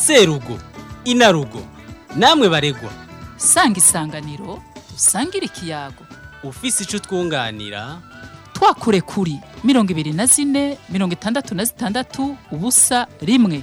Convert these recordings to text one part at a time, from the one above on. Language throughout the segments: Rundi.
serugo inarugo namwe baregwa sanga isanganiro usangire ikiyago ufise ico twunganira twakure kuri mirongo ibiri na zine mirongo itandatu na zitandatu ubusa rimwe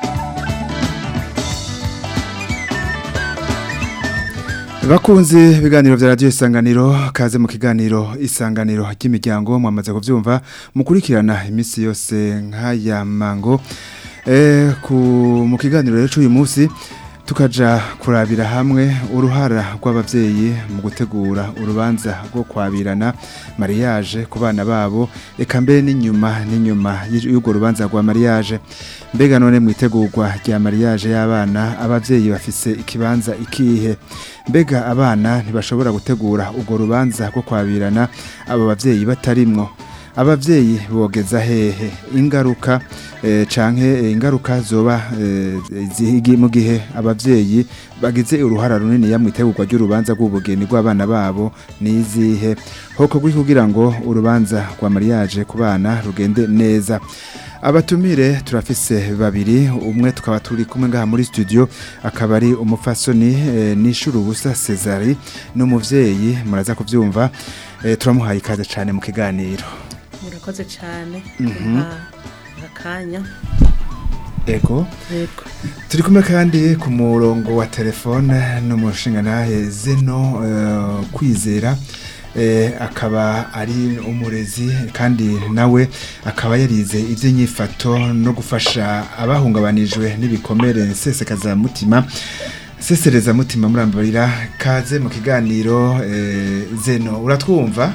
Bakunzi ibiganiro vya radio isanganiro kaze mu kiganiro isanganiro ry'imiryango mwamaze kuvyumva mukurikirana imisi yose nk'aya mango eh ku mu kiganiro rero cy'uyu munsi tukaja kurabira hamwe uruhara rw'abavyeyi mu gutegura urubanza rwo kwabirana mariage ku bana babo eka mbere n'inyuma n'inyuma y'urwo rubanza rwa mariage mbega none mwitegurwa rya mariage y'abana abavyeyi bafise ikibanza ikihe mbega abana ntibashobora gutegura urwo rubanza rwo kwabirana abo bavyeyi batarimwo abavyeyi bogeza hehe ingaruka eh, canke eh, ingaruka zoba eh, zihigi mu gihe abavyeyi bagize uruhara runini yamwitegurwa ry'urubanza rw'ubugeni rw'abana babo nizihe hoko gwi kugira ngo urubanza rwa mariage ku bana rugende neza abatumire turafise babiri umwe tukaba turi kumwe ngaha muri studio akaba ari umufasoni eh, nishuru ubusa Cesari n'umuvyeyi muraza kuvyumva eh, turamuhaye ikaze cyane mu kiganiro murakoze cyane Mhm. kumpa akanya ego yego turi kumwe kandi ku murongo wa telefone n'umushingantahe zeno eh, kwizera eh, akaba ari umurezi kandi nawe akaba yarize iby'inyifato no gufasha abahungabanijwe n'ibikomere nsesekaza mutima sesereza mutima murambarira kaze mu kiganiro eh, zeno uratwumva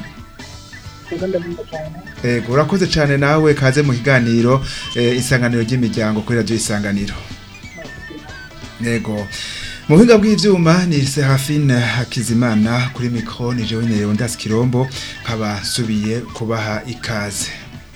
Ego urakoze cyane nawe kaze mu kiganiro eh, isanganiro ry'imiryango kuri radio isanganiro Ego mu buhinga bw'ivyuma ni Serafine Hakizimana kuri micro ni jewe Nerewo Ndas Kirombo nkaba subiye kubaha ikaze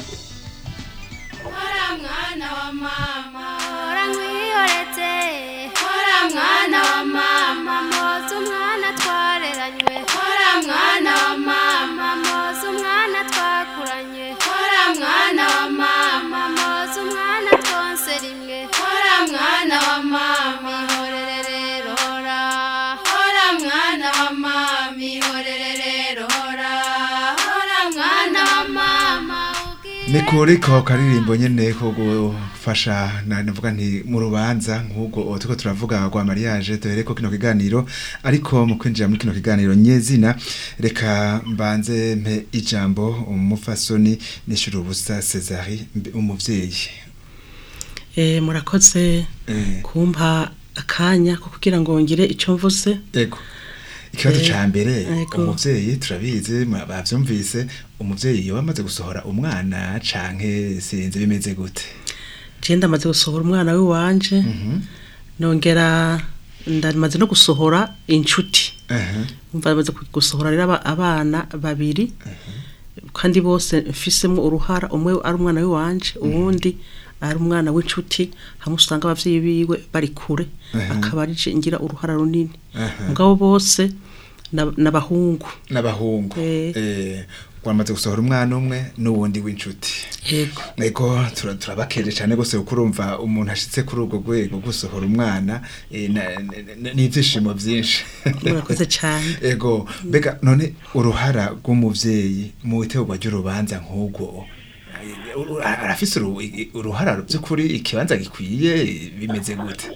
Hora mwana wa mama Hora nkwihoreze Hora mwana wa mama Moza umwana twareranywe Hora mwana wa mama Moza umwana twakuranye Hora mwana wa mama Moza umwana twonse rimwe Hora mwana wa mama Ihorere rero hora Hora mwana wa mama Ihorere rero hora Hora mwana wa mama ugira ni kuri ko karirimbo nyene ko gufasha na navuga nti mu rubanza nk'ubwo turiko turavuga rwa mariage duhere ko kino kiganiro ariko mu kwinjira muri kino kiganiro nyezina reka mbanze mpe ijambo umufasoni nishuru ubusa Cesari mbe- umuvyeyi Eh, murakoze Eh. kumpa akanya ko kugira ngo ngire icyo mvuze Ego. Ikibazo Eh, ca mbere ego. umuvyeyi turabizi mwa- bavyumvise umuvyeyi yoba amaze gusohora umwana canke sinzi bimeze gute. je ndamaze gusohora umwana w'iwanje nongera ndamaze no gusohora inshuti Aha. umva ndamaze gusohora rero aba- abana babiri kandi bose mfisemo uruhara umwe ari umwana w'iwanje uwundi ari umwana w'inshuti hamwe usanga abavyeyi biwe bari kure Aha. akaba ari je ngira uruhara runini Aha. mugabo bose na- n'abahungu N'abahungu. Eh. Eh wamaze gusohora umwana umwe n'uwundi w'inshuti. yego Ego tura- turabakeje cyane gose kuko urumva umuntu ashitse kuri ubwo rwego gusohora umwana eh, na- na- na- n'ivyishimo vyinshi. murakoze cyane Ego mbega none uruhara rw'umuvyeyi mu itegurwa ry'urubanza nk'ubwo eh, uru- arafise uru- i- uruhara by'ukuri ikibanza gikwiye bimeze gute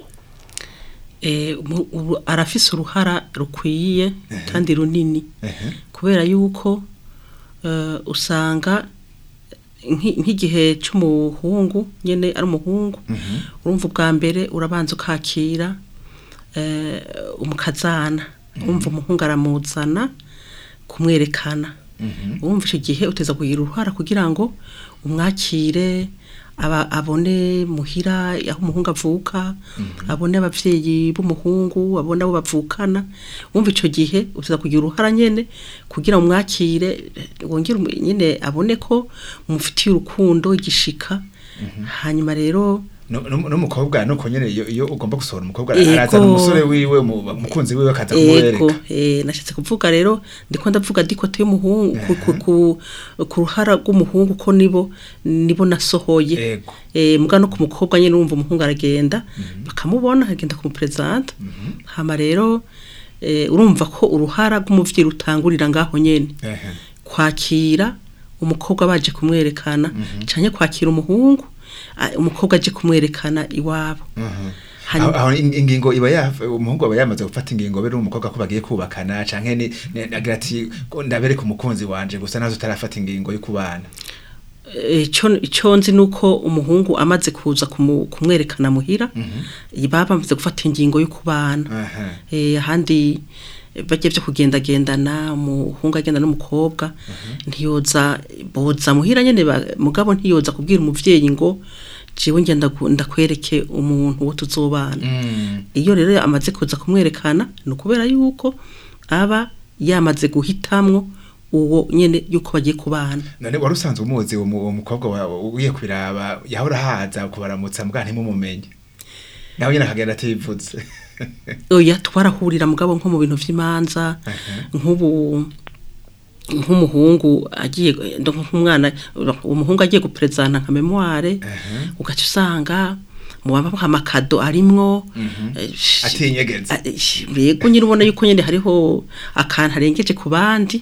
Eh, mu- ubu arafise uruhara rukwiye kandi runini Ehe. kubera yuko eh, usanga nki- nk'igihe cy'umuhungu nyene ari umuhungu urumva ubwa mbere urabanza ukakira eh, umukazana urumva umuhungu aramuzana kumwerekana urumva icyo gihe uteza kugira uruhara kugira ngo umwakire aba abone muhira aho umuhungu avuka abone abavyeyi b'umuhungu abone abo bavukana wumva ico gihe uza kugira uruhara nyene kugira umwakire wongere umu- nyene abone ko mufitiye urukundo igishika hanyuma rero No- no- n'umukobwa nuko nyene iyo iyo ugomba gusohora umukobwa Ego. arazana umusore wiwe mu- umukunzi wiwe akaza ego kumwereka eh nashatse kuvuga rero ndiko ndavuga dikote y'umuhungu ku- ku- ku- ku ruhara rw'umuhungu ko nibo nibo nasohoye ego eh muga no ku mukobwa nyene urumva umuhungu aragenda bakamubona akagenda kumupresenta hama rero eh urumva ko uruhara rw'umuvyeyi rutangurira ngaho nyene ehe kwakira umukobwa baje kumwerekana canke kwakira umuhungu ah, umukobwa aje kumwerekana iwabo Mhm. Hanyuma- aho aho in- ingingo iba ya umuhungu aba yamaze gufata ingingo be n'umukobwa ko bagiye kubakana canke ni ni- agira ati "Ko ndabereka umukunzi wanje gusa nazo utarafata ingingo yo kubana icyo icyo nzi nuko umuhungu amaze kuza kumu- kumwerekana muhira baba bamaze gufata ingingo yo kubana Aha. Eh, ahandi bajya byo kugendagendana umuhungu agenda n'umukobwa ntiyoza boza muhira nyene ba- mugabo ntiyoza kubwira umuvyeyi ngo jewe ngenda ku- ndakwereke umuntu wo tuzobana Mm. iyo rero amaze kuza kumwerekana ni ukubera yuko aba yamaze guhitamwo uwo nyene yuko bagiye kubana none wari usanzwe umuzi uwo mu- uwo mukobwa wawe ugiye kubiraba yahora haza kubaramutsa mbwa ntimumumenye nawe nyene akagenda ativuze oya twarahurira mugabo nko mu bintu vy'imanza nk'ubu nk'umuhungu agiye ndo nk'umwana umuhungu agiye guprezanta nka memoire ugaca usanga mu babaha amakado arimwo eh, sh- atinyegeza a- sh- yego nyine ubona yuko nyine hariho akantu arengeje ku bandi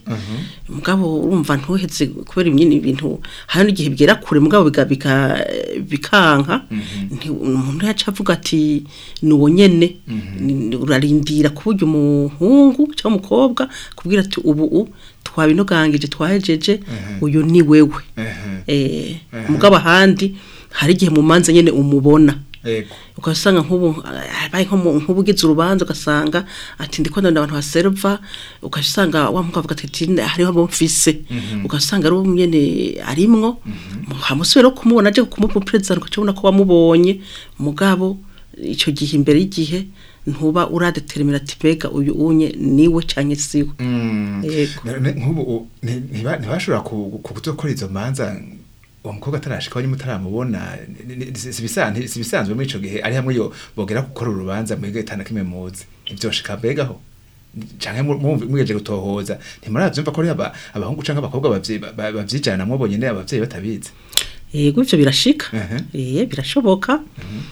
mugabo urumva ntuheze kubera nyine ibintu hari n'igihe bigera kure mugabo biga- biga- bikanka nti- umuntu yaca avuga ati ni uwo nyene ni- urarindira ku buryo umuhungu cyangwa umukobwa kubwira ati ubu u twabinogangije twahejeje uyu ni wewe Ehe. eh mugabo ahandi hari igihe mu manza nyene umubona ego ugasanga nk'ubu abaye nko mu- nk'ubu ugize urubanza ugasanga ati ndiko ndabona abantu baserva ugasanga wa mukobwa avuga ati "Ati, hariho abo mfise ugasanga ari uwo nyene arimwo hamusubira no kumubona aje kumuperezida ukacabona ko wamubonye mugabo ico gihe imbere y'igihe ntuba uradetermina ati mbega uyu unye niwe canke siwe Mm. Yego. None nk'ubu u- nti- ntiba- ntibashobora ku- ku- kuzokora izo manza uwo mukobwa atarashika nyine mutaramubona ni- ni- si si bisa- nti- si bisanzwe muri ico gihe ari hamwe yo bogera gukora urubanza mwege itana kimwe muzi ivyoshika mbegaho canke mu- mu- mwigeje gutohoza ntimuravyumva ko ari aba- abahungu canke abakobwa bavyi- ba- ba- bavyijana mwobonye ne abavyeyi batabizi yego ivyo birashika Ehe. eh birashoboka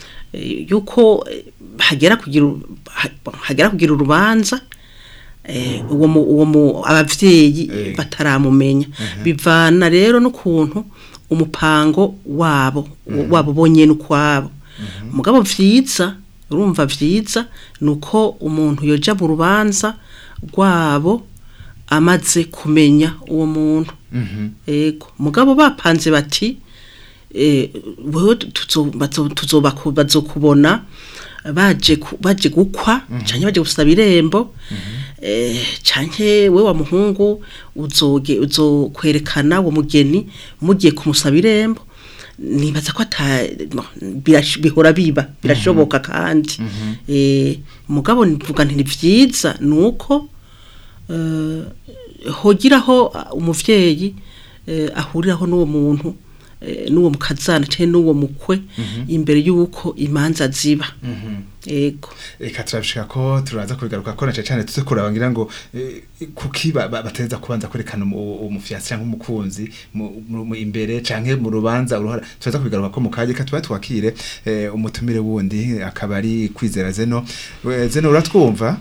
Eh, yuko eh, hagera kugira uru- ha- hagera kugira urubanza eh, uwo mu- uwo mu abavyeyi Eh. bataramumenya bivana rero n'ukuntu umupango wabo wabo bonyene ukwabo mugabo vyiza urumva vyiza nuko umuntu yoja mu rubanza rwabo amaze kumenya uwo muntu ego mugabo bapanze bati eh, wewe tuzo- bazo- tuzoba ku- bazokubona baje ku- baje gukwa canke baje gusaba irembo eh, canke we wa muhungu uzoge uzokwerekana uwo mugeni mugiye kumusaba irembo nibaza ko ata no, birash- bihora biba birashoboka kandi eh, mugabo nivuga nti ni vyiza nuko eh, hogiraho uh, umuvyeyi eh, ahuriraho n'uwo muntu eh, n'uwo mukazana canke n'uwo mukwe imbere y'uko imanza ziba ego reka turabishika ko turaza kubigaruka ko nace cyane tuze kuraba ngira ngo eh, kuki ba- ba- bateza kubanza kwerekana umu- umufyasi cyangwa umukunzi mu- mu mu imbere canke mu rubanza uruhara turaza kubigaruka ko mu kaje ka tuba twakire eh, umutumire wundi akaba ari kwizera zeno We- zeno uratwumva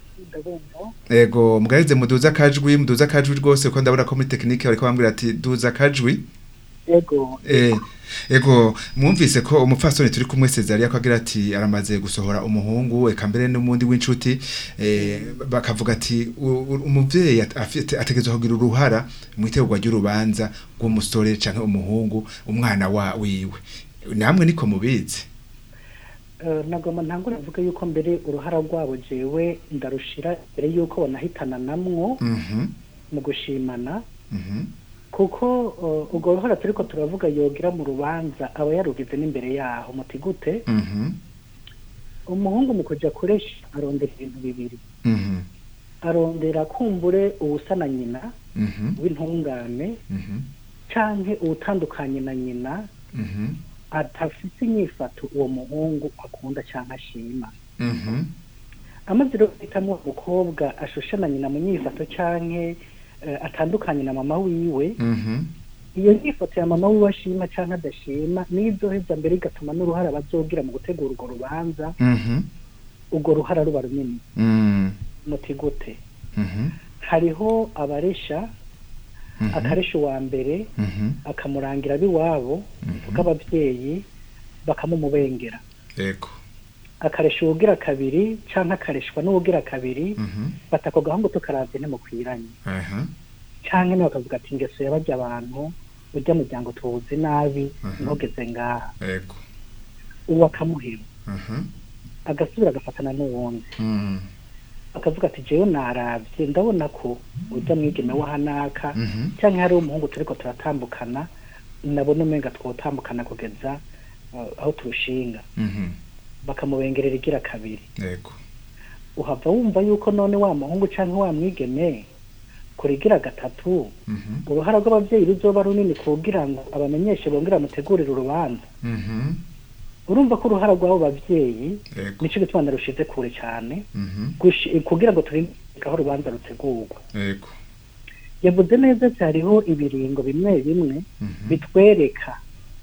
ego mugarize muduza kajwi muduza kajwi rwose ko ndabona ko muri tekinike bariko bambwira ati duza kajwi ego Eh, ego mwumvise ko umupfasoni turi kumwe Cezaria ko agira ati aramaze gusohora umuhungu eka mbere n'umundi w'inshuti eh, bakavuga ati u- u- umuvyeyi at- afite ategerezwa kugira uruhara mu itegurwa ry'urubanza rw'umusore canke umuhungu umwana wa wiwe namwe niko mubizi Eh, nagomba ntangure mvuge yuko mbere uruhara rwabo jewe ndarushira mbere yuko banahitana namwo mhm mu gushimana mhm kuko eh, urwo ruhara turiko turavuga yogira mu rubanza aba yarugize n'imbere yaho muti gute mhm umuhungu mu kuja kuresha arondera ibintu bibiri mhm arondera kumbure uwusa na nyina mhm w'intungane mhm canke uwutandukanye na nyina mhm atafite inyifato uwo muhungu akunda cyangwa ashima Mhm. amaze rero guhitamo uwo mukobwa ashushana nyina mu nyifato cyangwa atandukanye na mama wiwe Mhm. iyo nyifato ya mama wiwe ashima cyangwa adashima niyo izoheza mbere igatuma n'uruhara bazogira mu gutegura urwo rubanza Mhm. urwo ruhara ruba runini Mm. muti gute Mhm. hariho abaresha Mhm. akaresha uwa mbere Mhm. akamurangira ab'iwabo bw'ababyeyi bakamumubengera Yego. akaresha uwugira kabiri cyangwa akareshwa n'uwugira kabiri Mhm. batako gahungu tukaravye ntimukwiranye Aha. canke nawe bakavuga ati ingeso yabarya abantu urya muryango tuwuzi nabi Mhm. ntugeze ngaha Yego. uwo akamuheba Mhm. agasubira agafatana n'uwundi Mm. akavuga ati jewe naravye ndabona ko urya mwigeme wahanaka Mhm. cyangwa hari umuhungu turiko turatambukana nabona umenga twotambukana kugeza uh, aho turushinga Mhm. bakamubengerera igira kabiri Yego. uhava wumva yuko none wa muhungu cyangwa wa mwigeme kurigira gatatu Mhm. uruhara rw'ababyeyi ruzoba runini kugira ngo abamenyeshe bongera mutegurire urubanza Mhm. urumva ko uruhara rw'abo babyeyi Yego. nico gituma narushize kure cyane Mhm. gushi- kugira ngo turinde aho urubanza rutegurwa Yego. yavuze neza cyariho ibiringo bimwe bimwe Mhm. bitwereka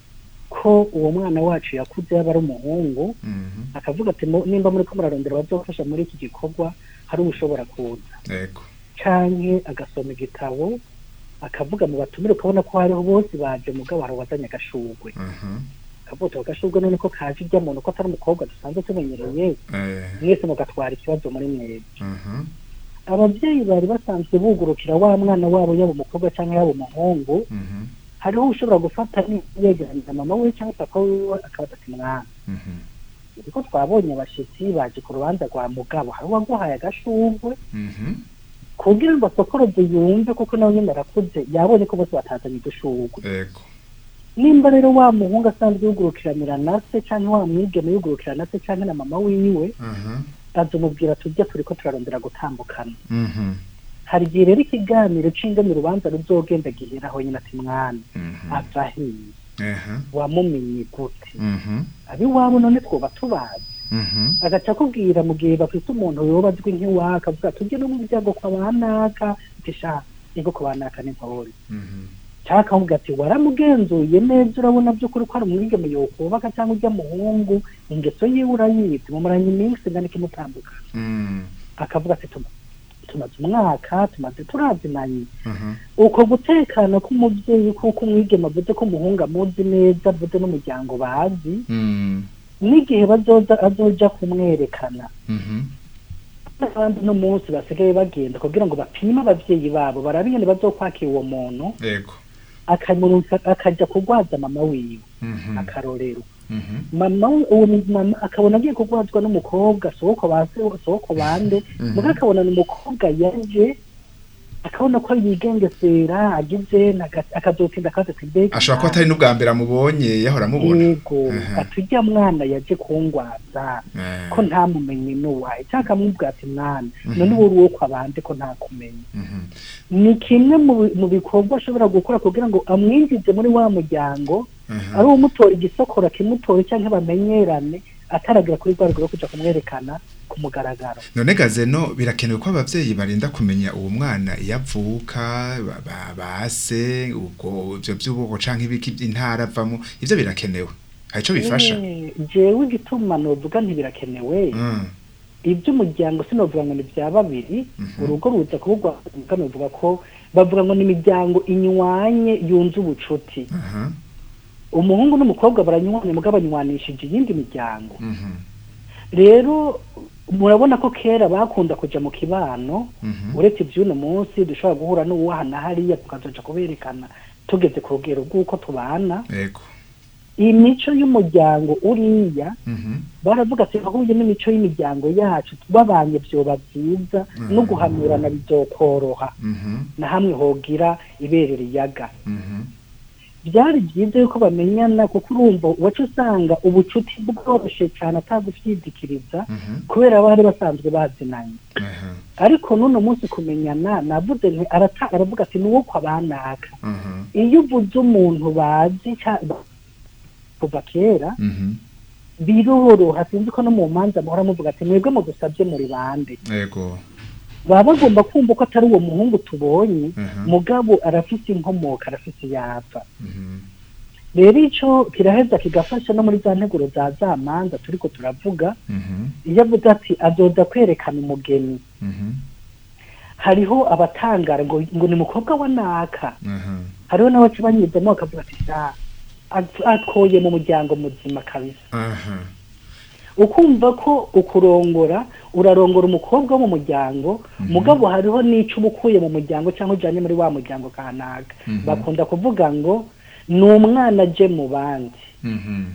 ko uwo mwana wacu yakuze yaba ari umuhungu Mhm. akavuga ati "Mu- nimba muri ko murarondera bazofasha muri iki gikorwa hari ushobora kuza Yego. canke agasoma igitabo akavuga mu batumire ukabona ko hariho bose baje mugabo hari uwazanye agashurwe Mhm. akavuga ati agashurwe none ko kaje ijya muntu ko atari umukobwa dusanzwe tumenyereye Eh. mwese mugatwara ikibazo muri mwebwe Mhm. ababyeyi bari basanzwe bugurukira wa mwana wabo yaba umukobwa cyangwa yaba umuhungu Mhm. hariho ushobora gufata yegeranya mama we cyangwa papa wiwe akabaza ati mwana Mhm. kuko twabonye abashitsi baje ku rubanza rwa mugabo hari uwaguhaye agashurwe Mhm. kugira ngo asokoroze yumve kuko nawe nyine arakuze yabonye ko bose batazanye udushurwe Yego. nimba rero wa muhungu asanzwe yugurukiranira na se cyangwa wa mwigeme yugurukira na se cyangwa na mama wiwe Mhm. azumubwira tujya turi ko turarondera gutambukana Mhm. hari igihe rero ikiganiro c'ingene urubanza ruzogenda giheraho nyine ati mwana Mhm. ava hiye Aha. wamumenye gute Mhm. abiwabo none twoba tubazi Mhm. agaca akubwira mu gihe bafite umuntu yoba azwi nk'iwaka akavuga tujye no mu byago kwa banaka tisha ego kwa banaka ni mpore Mhm. cyangwa akamubwira ati waramugenzuye neza urabona by'ukuri ko ari umwigeme yokubaka cyangwa ujya muhungu ingeso yiwe urayizi mumuranye iminsi ingana ikimutambuka Mhm. akavuga ati "Tuma- tumaze umwaka tumaze turazinanye Mhm. uko gutekana k'umubyeyi kuko umwigeme avuze ko umuhungu amuzi neza avuze n'umuryango bazi Mhm. n'igihe bazoza azoja kumwerekana Mhm. n'abandi no munsi basigaye bagenda kugira ngo bapime abavyeyi babo barabe ingene bazokwakira uwo muntu Yego. akamurunsa akaja kugwaza mama wiwe Mhm. akarorero Mhm. mama we- uwo mu- mama akabona agiye kugwazwa n'umukobwa soko base soko bande Mhm. muga akabona ni umukobwa yaje akabona ko yigengesera agize naga- akazotinda akaza ati mbega ashobora kuba atari n'ubwa mbere amubonye yahora amubona yego Aha. ati ujya mwana yaje kungwaza Eh. ko ntamumenye n'uwaye cyangwa akamubwira ati mwana Mhm. none uwo uri uwo kwa bande ko ntakumenye Mhm. ni kimwe mu bi- mu bikorwa ashobora gukora kugira ngo amwinjize muri wa muryango Aha. ari umutora igisokora kimutore cyangwa bamenyerane ataragira kuri rwa rwego rwo kuja kumwerekana ku mugaragaro none gazeno birakenewe ko abavyeyi barinda kumenya uwo mwana iyo avuka ba- ba- base ubwo ivyo vy'ubwoko canke ibiki by'intara avamo ivyo birakenewe hari ico bifasha Eh, jewe igituma novuga ntibirakenewe Mm. iby'umuryango sinovuga ngo ni bya babiri Mhm. urugo ruza kubugwa novuga ko bavuga ngo ni imiryango inywanye yunze ubucuti Aha. umuhungu n'umukobwa baranywane mugabo banywanishije iyindi miryango Mhm. rero murabona ko kera bakunda kuja mu kibano Mhm. uretse iby'uno munsi dushobora guhura n'uwahana hariya tukazoja kuberekana tugeze ku rugero rw'uko tubana Yego. iyi mico y'umuryango uriya Mhm. baravuga ati ahuye n'imico y'imiryango yacu babanye vyoba vyiza Mhm. no guhanurana bizokoroha Mhm. na hamwe hogira ibere riyaga Mhm. byari byiza yuko bamenyana kuko urumva wacu usanga ubucuti bworoshe cyane atagushidikiriza Mhm. kubera bari basanzwe bazinanye Aha. ariko n'uno munsi kumenyana navuze nti arata aravuga ati nuwo kwa banaka Mhm. iyo uvuze umuntu bazi ca- kuva kera Mhm. biroroha sinzi ko no mu manza muhora muvuga ati mwebwe mudusabye muri bande Ego. baba bagomba kumva ko atari uwo muhungu tubonye Mhm. mugabo arafise inkomoka arafise yava Mhm. rero ico kiraheza kigafasha no muri za nteguro za za manza turiko turavuga Mhm. iyo avuze ati azoza kwerekana umugeni Mhm. hariho abatangara ngo ngo ni mukobwa wa naka Mhm. hariho n'abaca banyuzamo bakavuga ati sa at- atwoye mu muryango muzima kabisa Aha. ukumva ko ukurongora urarongora umukobwa wo mu muryango mugabo hariho n'ico uba ukuye mu muryango cyangwa ujanye muri wa muryango kanaka Mhm. bakunda kuvuga ngo ni umwana aje mu bandi Mhm.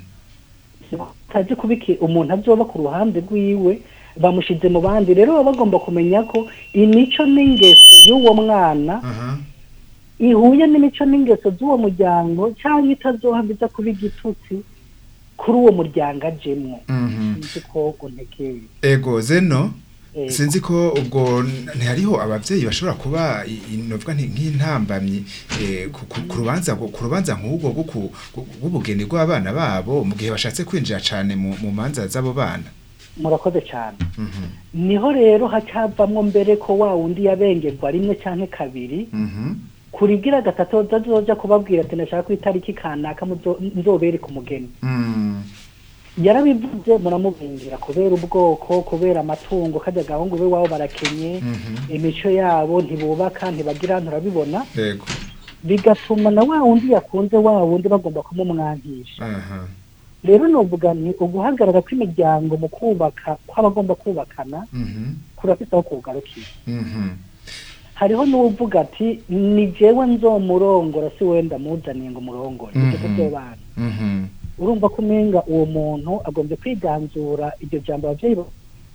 tazi kubiki umuntu azoba ku ruhande rwiwe bamushize mu bandi rero baba bagomba kumenya ko imico n'ingeso y'uwo mwana Aha. ihuye n'imico n'ingeso z'uwo muryango cyangwa itazohabiza kuba igitutsi kuri uwo muryango ajemwo Mhm. sinzi ko untegeye Ego zeno Ego. sinzi ko ubwo ntihariho abavyeyi bashobora kuba i- i- novuga nti nk'intambamyi eh, ku ku- ku rubanza ku rubanza nk'ubwo bwo ku- ku- bw'ubugeni bw'abana babo mu gihe bashatse kwinjira cane mu mu manza z'abo bana murakoze cyane Mhm. niho rero hacavamwo mbere ko wa wundi yabengerwa rimwe canke kabiri Mhm. kurigira gatatu azoja kubabwira ati nashaka ku itariki kanaka muzo- nzobereka umugeni Mm. yarabivuze muramubingira kubera ubwoko kubera amatungo kajya gahungu be wabo barakenye Mhm. imico yabo ntibubaka ntibagira nturabibona Ego. bigatuma na wa wundi yakunze wa wundi bagomba kumumwangisha Aha. rero novuga nti uguhagarara kw'imiryango mu kubaka kw'abagomba kubakana Mhm. kurafise aho kugarukira Mhm. hariho n'uvuga ati ni jewe nzomurongora si wenda muzaniye ngo murongore Mhm. ibyo by'abana Mhm. urumva ko umenga uwo muntu agombye kwiganzura iryo jambo abavyeyi ba-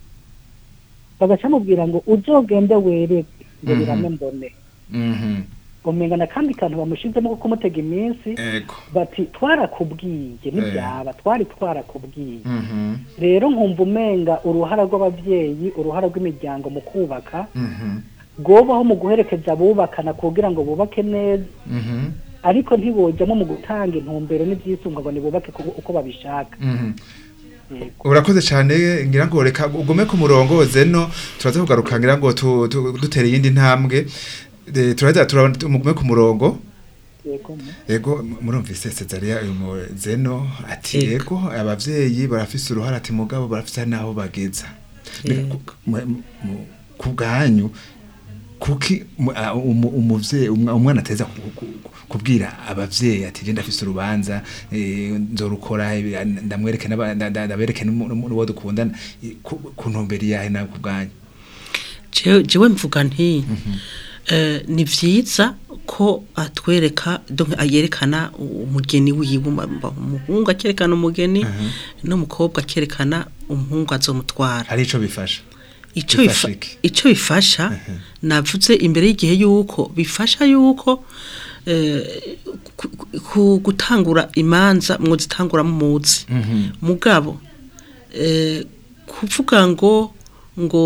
bagaca mubwira ngo uzogende wereke ngo Mhm. birame mbone Mhm. umenga na kandi kantu bamushizemo ko kumutega iminsi Ego. bati twarakubwiye n'ibyaba twari twarakubwiye Mhm. rero nkumva umenga uruhara rw'abavyeyi uruhara rw'imiryango mu kubaka Mhm. rwobaho mu guherekeza abubakana kugira ngo bubake neza Mhm. ariko ntibojamo mu gutanga intumbero n'ibyisunga ngo nibubake ku- uko babishaka Mhm. Yego. urakoze cyane ngira ngo reka ugume ku murongo zeno turaza kugaruka ngira ngo tu- tu- dutere iyindi ntambwe Eh, turaza turabona mugume ku murongo Yego, mu- ego m- murumvise Cezaria uyu mu zeno ati Ego. ego abavyeyi barafise uruhara ati mugabo barafise naho bageza Mbega Ego. ku- mu- mu- ku bwanyu kuki mu- a- umu- umuvyeyi umwa- umwana ateza ku- ku- ku- kubwira abavyeyi ati je ndafise urubanza eh, nzorukora eh, ndamwereke n'aba- nda- nda- ndabereke n'umu- n'umu- n'uwo dukundana eh, ku ku ntumbero yahe nawe ku bwanyu jewe jewe mvuga nti eh, ni vyiza ko atwereka donc ayerekana umugeni wiwe ma- ma- umuhungu akerekana umugeni n'umukobwa akerekana umuhungu azomutwara hari ico bifasha ico Bifasha bifa- iki? ico bifasha navuze imbere y'igihe yuko bifasha yuko eh, ku- ku- gutangura imanza mwozitangura muzi mugabo eh, kuvuga ngo ngo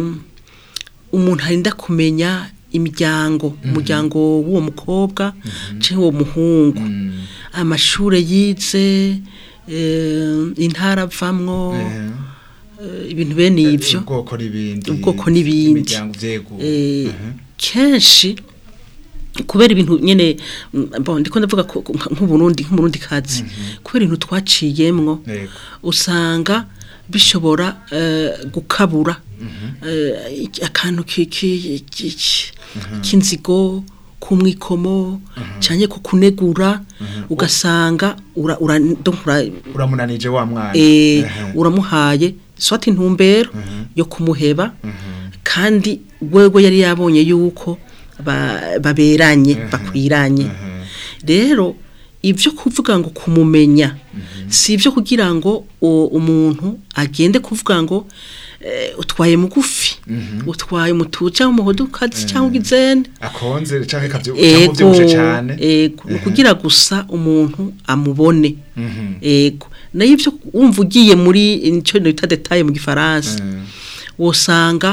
umuntu arinda kumenya imiryango umuryango w'uwo mukobwa cyangwa uwo muhungu amashure yize eh, intara avamwo Eh, eh, ibintu bene ivyo ubwoko n'ibindi ubwoko n'ibindi. imiryango vyeguye Eh, Mhm. kenshi kubera ibintu nyene mm, bon ndiko ndavuga ko- ko- nk'uburundi nk'umurundi kazi kubera ibintu twaciyemwo Yego. usanga bishobora eh, gukabura eh, iki- akantu ki- ki- ki- ki- k'inzigo kumwikomo cyane ku kunegura ugasanga ura, ura, donc ura, uramunanije wa mwana eh, Mhm. uramuhaye swati intumbero yo kumuheba kandi wewe yari yabonye yuko ba- baberanye bakwiranye rero ibyo kuvuga ngo kumumenya si ibyo kugira ngo o- umuntu agende kuvuga ngo eh, utwaye mugufi utwaye umutu cyangwa umuhodokazi cyangwa igizene akonze canke kavyo ego uvyibushe cane ego ni ukugira gusa umuntu amubone Mhm. ego nayo ibyo wumva ugiye muri icyo bita detaye mu gifaransa Mhm. wosanga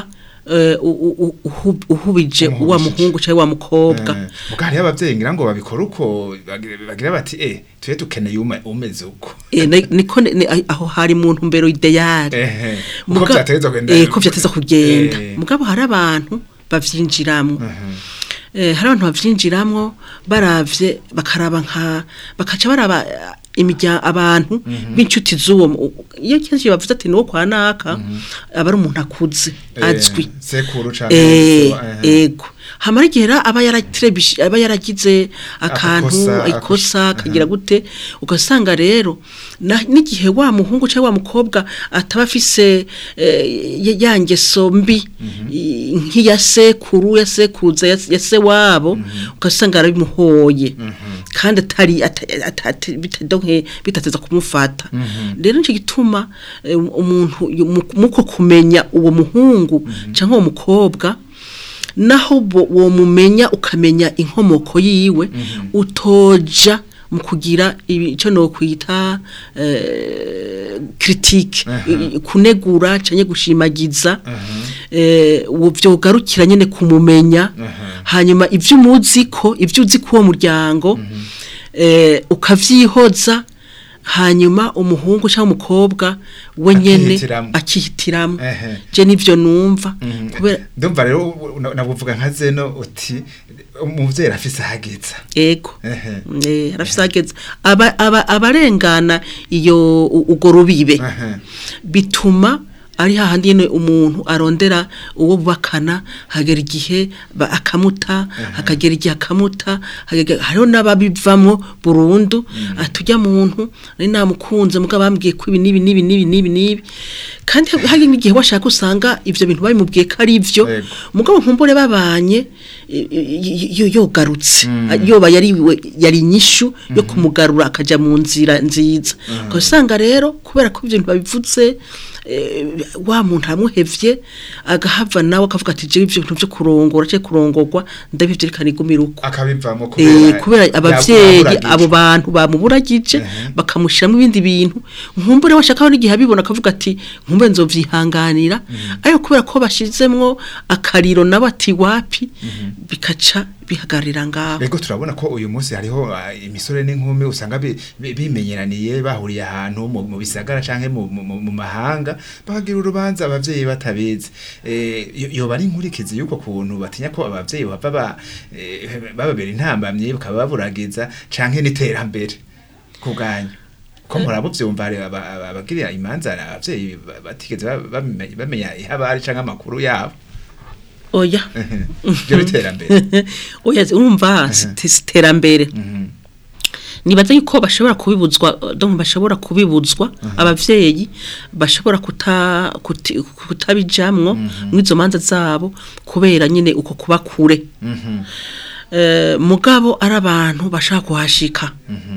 eh, u- u- u- uhu- uhubije wa muhungu cyangwa wa mukobwa Eh, muga hariho abavyeyi ngira ngo babikora uko bagira bagira bati eh tuye dukeneye ume- umeze uko Eh, ni- niko ni- ni- aho hari mu ntumbero ideale ehe uko Muga- vyateza kugenda eh, ko vyateza kugenda Eh, mugabo hari abantu bavyinjiramwo eh, hari abantu bavyinjiramwo baravye bakaraba nka bakaca baraba eh, imirya abantu b'inshuti z'uwo mu- iyo kenshi bavuze ati niwo kwa naka aba ari umuntu akuze eh, azwi sekuru canke Eh, so, ehe. ego hamara igihe rero aba yaratrebishe aba yaragize akantu Agakosa, ikosa akos- akagira gute ugasanga rero na- n'igihe wa muhungu cyangwa wa mukobwa ataba afise eh, ya- ya ngeso mbi i- nk'iya sekuru ya sekuruza ya ya se wabo ugasanga arabimuhoye kandi atari ata- ata- ata- bitadonke bitateza kumufata rero nicyo gituma eh, umuntu yu- mu- muko kumenya uwo muhungu cyangwa uwo mukobwa naho bo- wo mumenya ukamenya inkomoko yiwe utoja mu kugira ibi- ico no kwita eh, critique i- kunegura canke gushimagiza eh uwo vyogarukira nyene kumumenya hanyuma ivyo umuzi ko ivyo uzi ko uwo muryango eh ukavyihoza hanyuma umuhungu cyangwa umukobwa we nyene Akihitiramwo. akihitiramwo Ehe. je nivyo numva Mhm. kubera ndumva rero nabuvuga nka zeno uti umuvyeyi arafise ahageza ego Ehe. eh arafise ageze aba aba- abarengana iyo u- ugo rubibe Ehe. bituma ari hahandi nyene umuntu arondera uwo bubakana hagera igihe ba- akamuta hakagera igihe akamuta hagera- hariho n'ababivamwo burundu atujya muntu nari namukunze muga bambwiye ko ibi nibi nibi nibi nibi nibi kandi hari n'igihe washaka usanga ivyo bintu babimubwiye ko ari ivyo Yego. mugabo nkumbure babanye i- i- i- yogarutse yoba yari we- yari inyishu yo kumugarura akaja mu nzira nziza ugasanga rero kubera ko ibyo bintu babivuze eh, wa muntu amuhevye agahava nawe akavuga ati jewe ivyo bintu vyo kurongora cyangwa kurongorwa ndabivye reka nigumire uko akabivamo Eh, kubera abavyeyi yaburagije. abo bantu bamuburagije bakamushiramo ibindi bintu nkumbure washaka n'igihe abibona akavuga ati nkumbure nzovyihanganira ariko kubera ko bashizemwo akariro nabo ati wapi bikaca bihagarira ngaho Ego turabona ko uyu munsi hariho ah, imisore n'inkumi usanga bi- bi- bimenyeraniye bahuriye ahantu mu mu bisagara canke mu mu- mu- mu mahanga bakagira urubanza abavyeyi batabizi eh yo- yoba ari inkurikizi yuko kuntu batinya ko abavyeyi bava ba eh, bababera intambamye bakaba baburagiza canke n'iterambere kubwanyu ko murabo vyumva hari aba- aba- abagirira imanza abavyeyi ba- batigeze ba- bamenya bamenya ihabari canke amakuru yabo oya byo biterambere oya urumva si iterambere nibaza yuko bashobora kubibuzwa donc bashobora kubibuzwa abavyeyi bashobora kuta kuti- kutabijamwo mwizo manza zabo kubera nyine uko kuba kure eh mugabo ari abantu bashaka kuhashika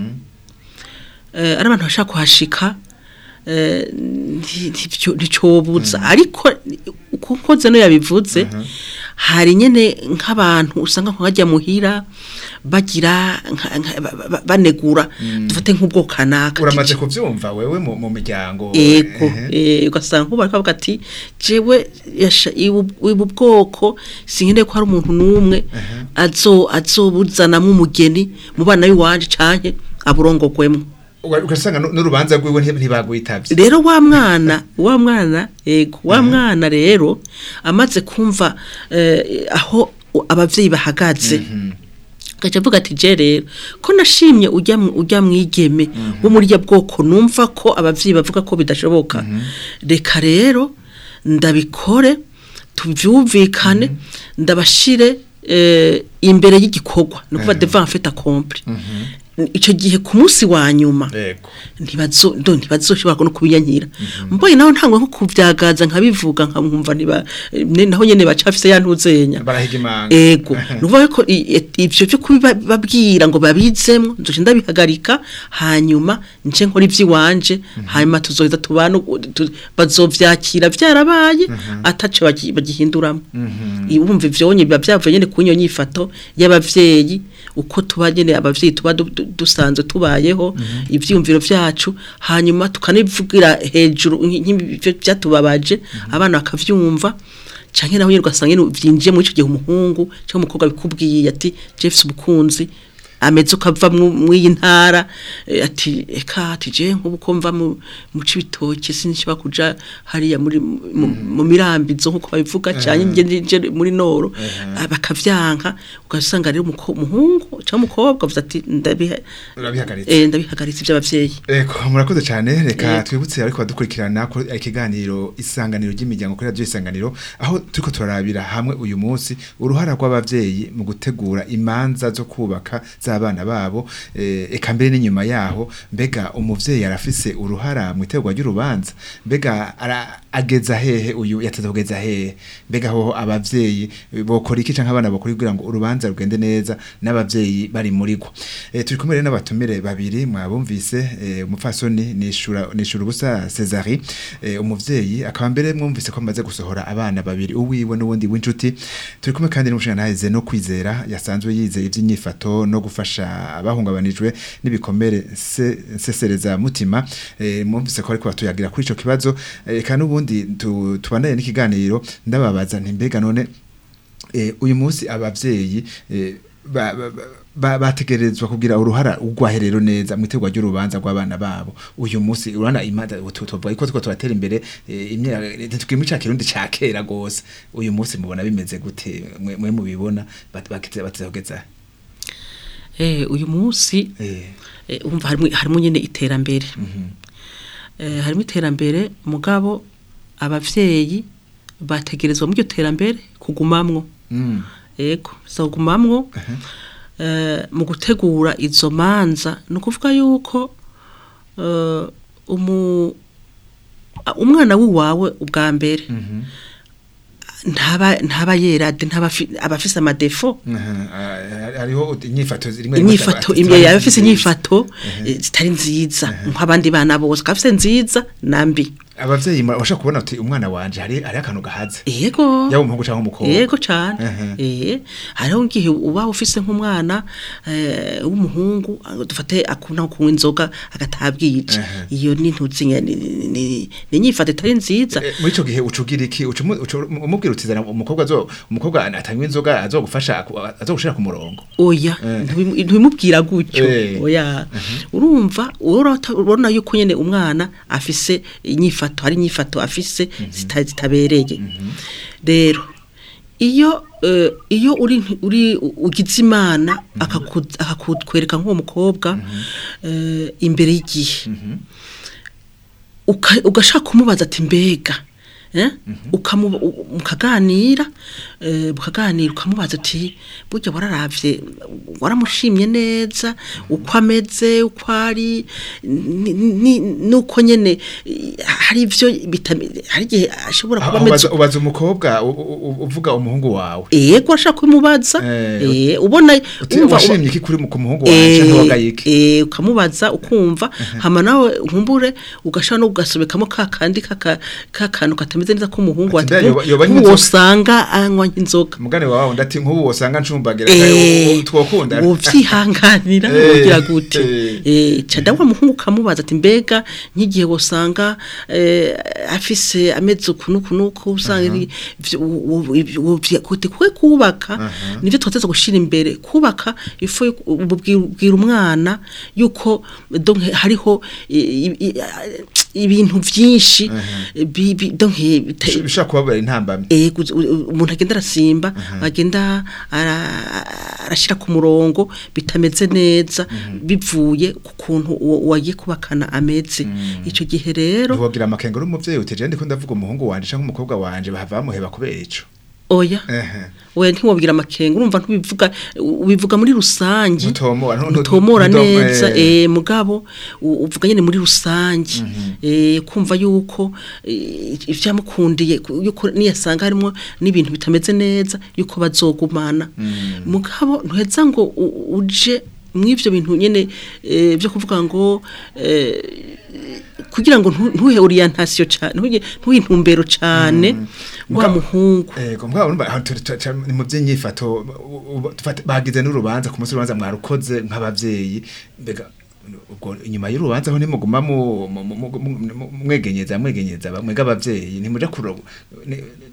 eh ari abantu bashaka kuhashika eh nti- ntivyo- nticobuza ariko kuko zeno yabivuze hari nyene nk'abantu usanga nkajya muhira bagira nka- nka- ba- ba- banegura dufate nk'ubwo kanaka uramaze kuvyumva wewe mu mu miryango ego ehe. eh, ugasanga nk'ubu bariko bavuga ati jewe yasha- ibu ibu bwoko sinkende ko hari umuntu n'umwe azo azobuzanamwo umugeni mu bana b'iwanje canke aburongogwemwo Uga- ugasanga nu- n'urubanza rwiwe nti- ntibagwitavye rero wa mwana wa mwana ego wa mwana rero amaze kumva eh, aho u- abavyeyi bahagaze gaca avuga ati je rero ko nashimye ujya mu- ujya mwigeme wo muri ya bwoko numva ko abavyeyi bavuga ko bidashoboka reka rero ndabikore tuvyumvikane ndabashire eh, imbere y'igikorwa no kuva devant fait accompli ico gihe ku munsi wa nyuma Ego. ntibazo ndo ntibazoshobora no kubiyankira mboye naho ntangwe nko kuvyagaza nkabivuga nkamwumva niba ne- naho nyene bacafise yantuzenya barahiga imanga ego nuvuga ko i- i- ivyo byo kubibabwira ngo babizemwo nzoje ndabihagarika hanyuma nje nkora ivy'iwanje hanyuma tuzoheza tubana tu- bazovyakira vyarabaye ataco bagi- bagihinduramo ibumva ivyonye biba vyavuye nyene kunyo nyifato y'abavyeyi uko tuba nyene abavyeyi tuba du- du- dusanzwe tubayeho ivyiyumviro vyacu hanyuma tukanivugira hejuru nk'ibyo byatubabaje abana bakavyumva canke naho nyene ugasanga nyene vyinjiye muri ico gihe umuhungu cyangwa umukobwa bikubwiye ati Jeffs umukunzi ameze ukava mw'iyi ntara eh, ati eka ati je nk'ubu ko mva mu mu cibitoke sinshobora kuja hariya muri mu- mu mirambizo nk'uko babivuga cyane nje nje muri noro ah, bakavyanka ugasanga rero umuko- umuhungu cyangwa umukobwa avuze ati ndabiha urabihagaritse eh, ndabihagaritse iby'abavyeyi Eko murakoze cyane reka Yego. twibutse ariko badukurikirana ko ikiganiro isanganiro ry'imiryango kuri radio isanganiro aho turiko turarabira hamwe uyu munsi uruhara rw'abavyeyi mu gutegura imanza zo kubaka z'abana babo eh, eka mbere n'inyuma yaho mbega umuvyeyi arafise uruhara mu itegurwa ry'urubanza mbega ara- ageza hehe uyu yateze kugeza hehe mbega hoho abavyeyi eh, bokora iki canke abana bokora kugira ngo urubanza rugende neza n'abavyeyi bari muri rwo eh, turi kumwe rero n'abatumire babiri mwabumvise eh, umupfasoni nishura nishura ubusa Cesari eh, umuvyeyi akaba mbere mwumvise ko amaze gusohora abana babiri uwiwe n'ubundi w'inshuti turi kumwe kandi n'umushingantahize no kwizera yasanzwe yize ivy'inyifato no gufasha abahungabanijwe n'ibikomere se- nsesereza mutima eh, mwumvise ko ariko batuyagira kuri ico kibazo eh, kandi ubundi tu- tubandanye n'ikiganiro ndababaza nti mbega none eh, uyu munsi abavyeyi eh, ba- ba- ba- ba- bategerezwa kugira uruhara urwaherero neza mu itegurwa ry'urubanza rw'abana babo uyu munsi urana imada tuvuga ko tuko turatera imbere eh, imyaka twimwe ca kirundi ca kera gose uyu munsi mubona bimeze gute mwe mwe mubibona bat- bakize batezogeza eh uyu munsi eh eh, umva harimo harimo nyene iterambere mhm eh, harimo iterambere mugabo abavyeyi bategerezwa mu iryo terambere kugumamwo mm ego kugumamwo eh, mu gutegura izo manza ni ukuvuga yuko eh, umu a- umwana w'iwawe ubwa mbere mhm ntaba ntaba yerade ntaba afi- aba afise amadefo aha, ah, hariho inyifato zimwe inyifato imwe yaba afise inyifato eh, zitari nziza nk'abandi bana bose akaba nziza na mbi abavyeyi bashaka kubona uti umwana wanje hari hari akantu gahaze yego yaba umuhungu canke umukobwa yego cyane Mhm. eh hariho ngihe uba ufise nk'umwana eh, w'umuhungu ah, dufate akunda nko kunywa inzoga agatabwije Mhm. iyo ni ntuzi nye- ni ni- ni inyifato itari nziza Eh, muri ico gihe ucugira iki uca umu- uca umubwira utizana umukobwa azo umukobwa atanywa inzoga azogufasha aku- azogushira ku murongo oya Eh. ntibimu- ntibimubwira gutyo Eh. oya urumva urota- urabona yuko nyene umwana afise inyifato hari inyifato afise zita- zitabereye rero iyo eh, iyo uri uri ugize imana akaku- akakutwereka nk'uwo mukobwa eh, imbere y'igihe uka- ugashaka kumubaza ati mbega eh? ukamu- u- mukaganira eh, mukaganira ukamubaza ati burya wararavye waramushimye neza uko ameze uko ari ni- ni- nuko nyene eh, hari ivyo bitame- hari igihe ashobora kuba aho ameze ubaza- ubaza umukobwa u- u- u- uvuga umuhungu wawe yego ashaka kumubaza Eh, eh, ubona uti wumva- washimye iki kuri mu- ku muhungu wanje canke wagaye iki eh ukamubaza ukumva hama nawe nkumbure ugashaka no ugasobekamo ka kandi kaka kakantu katameze neza k'umuhungu Ati ati mbega yoba- yoba anywa uwo inzoga?" usanga anywa nk'inzoga mugane wawe ndati nk'ubu wosanga ncumbagira Eh, twokunda uvyihanganira Eh, ugira gute eh. eh cada wa muhungu kamubaza ati mbega nk'igihe wosanga eh, afise ameze ukunuku nuko usanga iri- vyo- wo- wo- wo- vya- gute kwe kubaka nivyo twateza gushira imbere kubaka ifo yo- ubwira ubwira umwana yuko donc hariho i- i- i- ibintu vyinshi bi- bi- donc bita- bishobora kubabera intambamyi Eh, guza- u- u- umuntu agenda arasimba agenda ara- arashira ku murongo bitameze neza bivuye ku kuntu uwo wagiye kubakana ameze ico gihe rero ntiwogira amakenga uri umuvyeyi uti je ndiko ndavuga umuhungu wanje canke umukobwa wanje bahava bamuheba kubera ico oya ehe oya ntiwobwira amakenga urumva ntubivuga ubivuga muri rusangi Ntutomora, ntu- ntu- ntutomora ntu- neza eh. eh mugabo u- uvuga nyene muri rusangi eh kumva yuko eh, ivyamukundiye ku- yuko niyasanga harimo n'ibintu bitameze neza yuko bazogumana mugabo ntuheza ngo u- uje mw'ivyo bintu nyene eh, vyo kuvuga ngo eh, kugira ngo ntu- ntuhe orientation cyane ntuhe ntuhe intumbero cyane wa Muga- muhungu Ego mbwa urumva aho turi tu- tu- ni mu by'inyifato u- u- dufate- bagize n'urubanza ku munsi w'urubanza mwarukoze nk'abavyeyi mbega ubwo inyuma y'urubanza aho nimuguma mu mu- mu- mu- mu- mu- mwegenyeza mwegenyeza bamwe abavyeyi ntimuja kuroba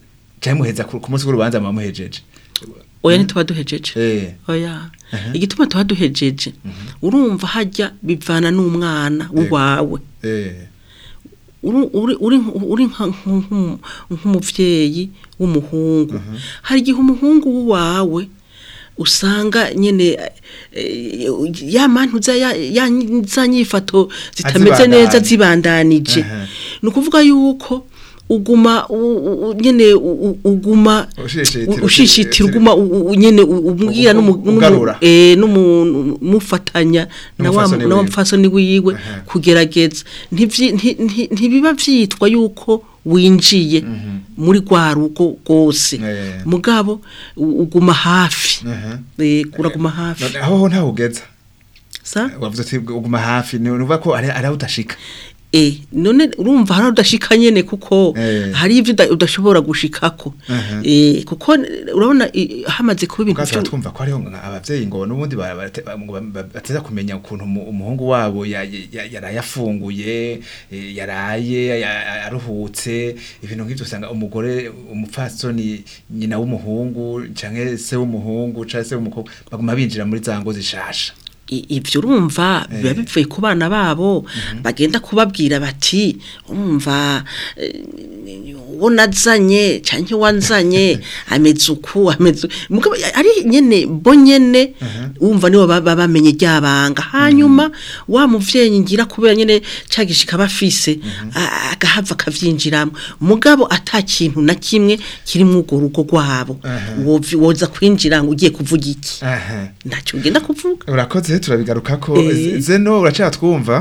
cyangwa muheza ku ku munsi w'urubanza muba muhejeje oya ntituba duhejeje eh oya igituma tuba duhejeje urumva hajya bivana n'umwana w'uwawe eh uri- uri- uri uri nka- nk- nk'umuvyeyi w'umuhungu hari igihe umuhungu w'uwawe usanga nyene eh, ya mantuza ya ya za nyifato zitameze Azibandanya. neza zibandanije Aha. ni ukuvuga yuko uguma u- u- u- nyene u- u- uguma Ushishitira- u- ushishitira uguma u- u- nyene u- ubwira Ugu- n'umu- n'umu- ugarura. eh, n'umufatanya na wa N'umupfasoni na wa wiwe. mfasoni wiwe Aha. kugerageza Ntivyi- nti- nti- ntibiba vyitwa yuko winjiye muri rwa rugo rwose Eh. mugabo u- uguma hafi aha Eh, uraguma hafi none aho ntaho ugeza sa wavuze ati uguma hafi ni uvuga ko ari ari aho udashika eh none urumva hari udashika nyene kuko Eh. hari ivyo uda- udashobora gushikako Aha. eh kuko urabona eh, hamaze kuba ibintu ubwacu vyo- twumva ko hariho nka abavyeyi ngo n'ubundi ba- barate- ba- ngo ba- ba- bateza kumenya ukuntu umu- umuhungu wabo ya- ya- yaraye afunguye eh, yaraye ya- aruhutse ibintu nk'ivyo usanga umugore umupfasoni nyina w'umuhungu canke se w'umuhungu canke se w'umukobwa baguma binjira muri za ngo zishasha I- ivyo urumva biba Eh. bivuye ku bana babo bagenda kubabwira bati urumva eh, uwo nazanye canke wanzanye ameze uku ameze mugabo ari nyene bo nyene urumva nibo baba bamenye ryabanga hanyuma wa muvyeyi ngira kubera nyene cagishika bafise a- agahava akavyinjiramo mugabo ata kintu na kimwe kiri mu urwo rugo rwabo Aha. wovi- woza kwinjira ngo ugiye kuvuga iki aha ntacyo ugenda kuvuga urakoze turabigaruka ko Eh. zeno uracara twumva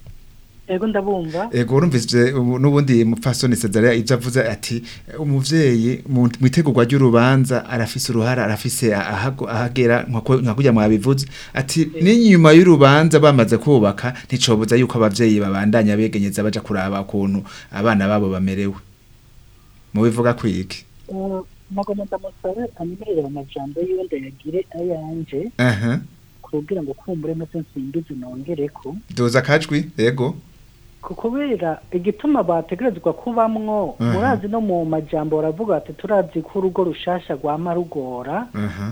ego ndabumva ego urumvise ubu- n'ubundi mupfasoni Cezaria ibyo avuze ati umuvyeyi mu mu itegurwa ry'urubanza arafise uruhara arafise ahago- ahagera nka nka kurya mwabivuze ati n'inyuma y'urubanza bamaze kubaka nticobuza yuko abavyeyi babandanya begenyeza baja kuraba ukuntu abana babo bamerewe mubivuga kwiki nagomba ndamusaba anyemerere amajambo yiwe ndayagire ayanje aha kugira ngo kumbure maze nsimbize nongereko duza akajwi ego ku kubera igituma bategerezwa kubamwo Aha. murazi no mu majambo baravuga ati turazi ko urugo rushasha rwama rugora aha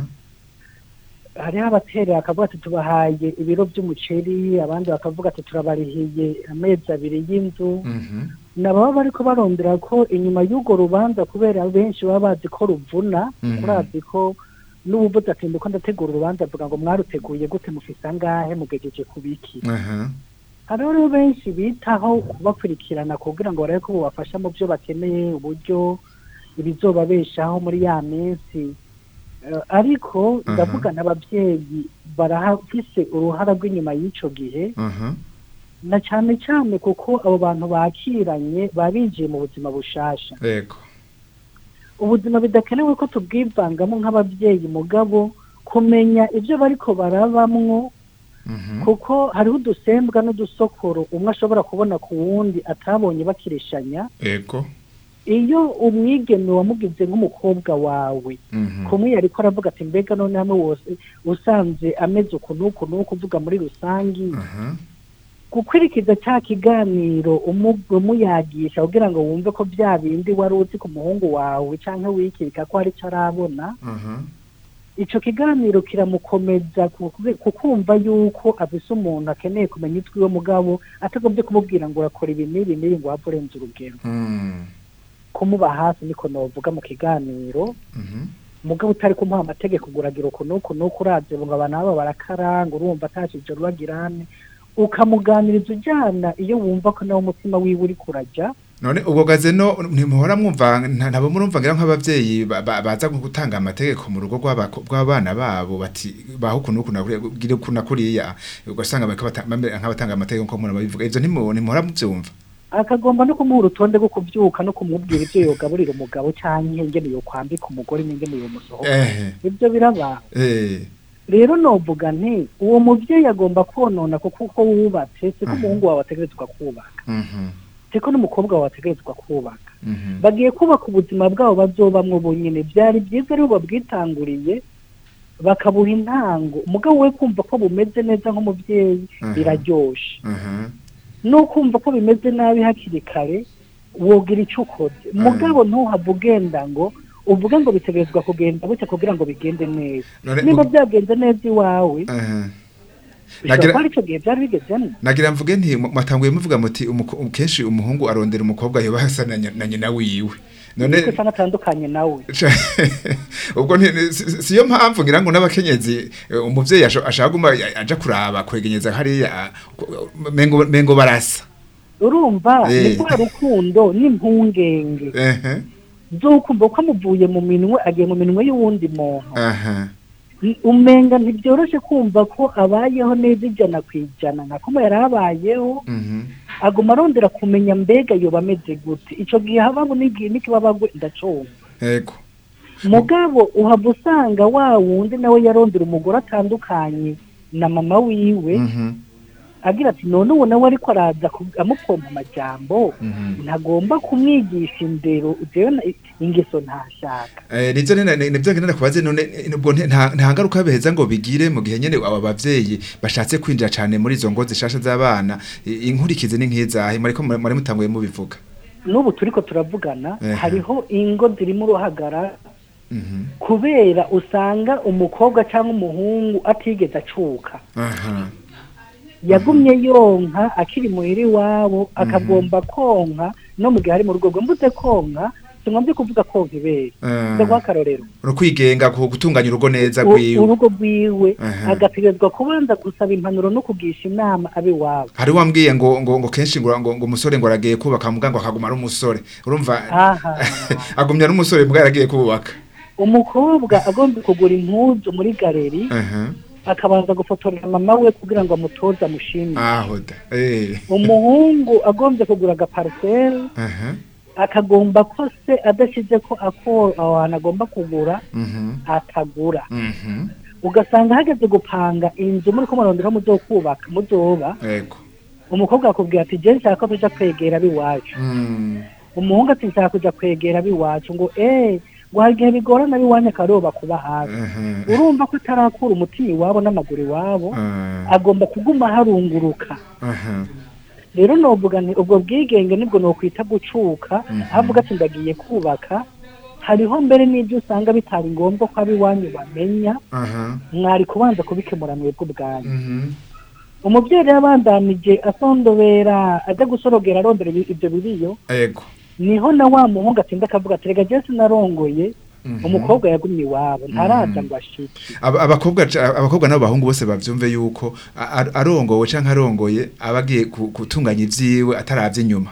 hariho abaterera akavuga ati tubahaye ibiro by'umuceri abandi bakavuga ati turabarihiye amezi abiri y'inzu mhm nababa bariko barondera ko inyuma y'urwo rubanza kubera benshi baba bazi ko ruvuna Mhm. murazi ko n'ubuvuze ati ndiko ndategura urubanza avuga ngo mwaruteguye gute mufise angahe mugejeje ku biki aha hariho rero benshi bitaho kubakurikirana kugira ngo barabe ko bubafasha mu byo bakeneye uburyo ibizobabeshaho muri ya minsi Eh, ariko Aha. ndavuga n'ababyeyi barahafise uruhara rw'inyuma y'ico gihe aha na cyane cyane kuko abo bantu bakiranye babinjiye mu buzima bushasha ego ubuzima bidakenewe ko tubwivangamo nk'ababyeyi mugabo kumenya ibyo bariko barabamwo mhm kuko hariho udusembwa n'udusokoro umwe ashobora kubona ku wundi atabonye bakirishanya ego iyo umwigeme wamugize nk'umukobwa wawe mhm kumwe yariko aravuga ati mbega none hamwe wose usanze ameze uku n'uku n'uku uvuga muri rusangi aha gukurikiza cya kiganiro umu- umuyagisha kugira ngo wumve ko bya bindi wari uzi ku muhungu wawe cyangwa wikirika ko hari icyo arabona aha icyo kiganiro kiramukomeza ku- kukumva yuko afise umuntu akeneye kumenya itwiwe mugabo atagombye kumubwira ngo urakora ibi n'ibi n'ibi ngo wapfa urenze urugero mhm kumuba hafi niko novuga mu kiganiro mhm mugabo utari kumuha amategeko uguragira uku n'uku n'uku uraze ngo abantu aba barakaranga urumva atashije rubagirane ukamuganiriza ujyana iyo wumva ko nawe umutima wiwe uri kurajya none ubwo gazeno ntimuhora mwumva nta- ntabwo murumva ngira nk'abavyeyi ba- ba- baza gutanga amategeko mu rugo rw'abako- rw'abana babo bati baho ukuntu ukuntu nakuriya gira ukuntu nakuriya ugasanga bariko bata- bamera nk'abatanga amategeko nko mura babivuga ivyo ntimu- ntimuhora muvyumva akagomba no kumuha urutonde rwo kubyuka no kumubwira ibyo yogaburira umugabo cyangwa ingene yokwambika umugore n'ingene yomusohoka ehe ibyo biraba eh rero novuga nti uwo mubyeyi agomba konona kuko uko wubatse siko umuhungu wawe ategerezwa kubaka mhm siko n'umukobwa wawe ategerezwa kubaka mhm bagiye kubaka ubuzima bwabo bazobamwo bonyine byari byiza rero babwitanguriye bakabuha intango umugabo we kumva ko bumeze neza nk'umubyeyi Mhm. biraryoshe mhm no kumva ko bimeze nabi hakiri kare wogira icyo ukoze mugabo ntuhave ugenda ngo uvuga ngo bitegerezwa kugenda gutya kugira ngo bigende neza None niba mu- byagenze neza iwawe Aha. bishobora Nagira- kuba ari icyo gihe byari bigezemo nagira mvuge nti mu- mwatanguye muvuga muti umuko- kenshi umuhungu arondera umukobwa yoba asa na nya- na nyina wiwe none niko usanga atandukanye nawe ubwo nti- si- siyo mpamvu ngira ngo n'abakenyezi eh, umuvyeyi asho- ashaka guma aja kuraba kwegenyeza hariya ku- mengo mengo barasa urumva Eh. ni rwa rukundo n'impungenge ehe z'ukumva ko amuvuye mu minwe agiye mu minwe y'uwundi muntu aha Ni- umenga ntibyoroshe kumva ko abayeho neza ijana ku ijana nka kumwe yari abayeho mhm aguma arondera kumenya mbega yoba ameze gute icyo gihe habaho n'igihe n'ikibabagwe ndacunga ego mugabo uhava usanga wa wundi nawe yarondera umugore atandukanye na mama wiwe mhm agira ati none uwo nawe ariko araza ku- amupompa amajambo mhm ntagomba kumwigisha indero jewe na- ingeso ntashaka Eh, nivyo nina- ni- nivyo ngenera kubaze none eh, nubwo nte- nta nta ngaruka beheza ngo bigire mu gihe nyene aba bavyeyi bashatse kwinjira cane muri izo ngo zishasha z'abana I- inkurikizi ni nk'izahe mariko muri mutanguye mubivuga n'ubu turiko turavugana Ehe. hariho ingo zirimo uruhagara mhm kubera usanga umukobwa cyangwa umuhungu atigeze acuka aha yagumye yonka akiri muhira iwabo akagomba konka no mu gihe ari mu rugo rwe mbuze konka singombye kuvuga konka ibere Eh. ndaguha akarorero urukwigenga ku gutunganya urugo neza U- rwiwe urugo rwiwe Aha. agategerezwa kubanza gusaba impanuro no kugisha inama abiwabo hari wambwiye ngo ngo ngo kenshi ngo ngo ngo umusore ngo aragiye kubaka mbwa ngo akaguma ari umusore urumva aha agumya ari umusore mbwa yaragiye kubaka umukobwa agomba kugura impuzu muri galeri aha akabanza gufotorera mama we kugira ngo amutoze amushimire aho da eh umuhungu agombye kugura agaparcelle aha akagomba ko se adashyize ko ako aho hantu agomba kugura mhm atagura mhm ugasanga hageze gupanga inzu muri ko murondera muzokubaka muzoba ego umukobwa akubwira ati je nshaka ko tuja kwegera abiwacu mm umuhungu ati nshaka kuja kwegera abiwacu ngo eh ngo hari igihe bigorana abiwanyu akaroba kuba hafi aha urumva ko atarakura umutima iwabo n'amaguru iwabo Ah, agomba kuguma harunguruka aha rero novuga nti ubwo bwigenge nibwo nokwita gucuka avuga ati ndagiye kubaka hariho mbere n'ibyo usanga bitari ngombwa ko abiwanyu bamenya aha mwari kubanza kubikemura mwebwe ubwanyu mhm umubyeyi rero abandanije asondobera ajya gusorogera arondera ibi- ibyo biriyo ego niho na wa muhungu atinda akavuga ati rega jesi narongoye Mhm. umukobwa yagumye iwabo ntaraza ngo ashike Aba- abakobwa ca- abakobwa n'abahungu bose bavyumve yuko a- a- arongowe canke arongoye abagiye gutunganya ivyiwe ataravye inyuma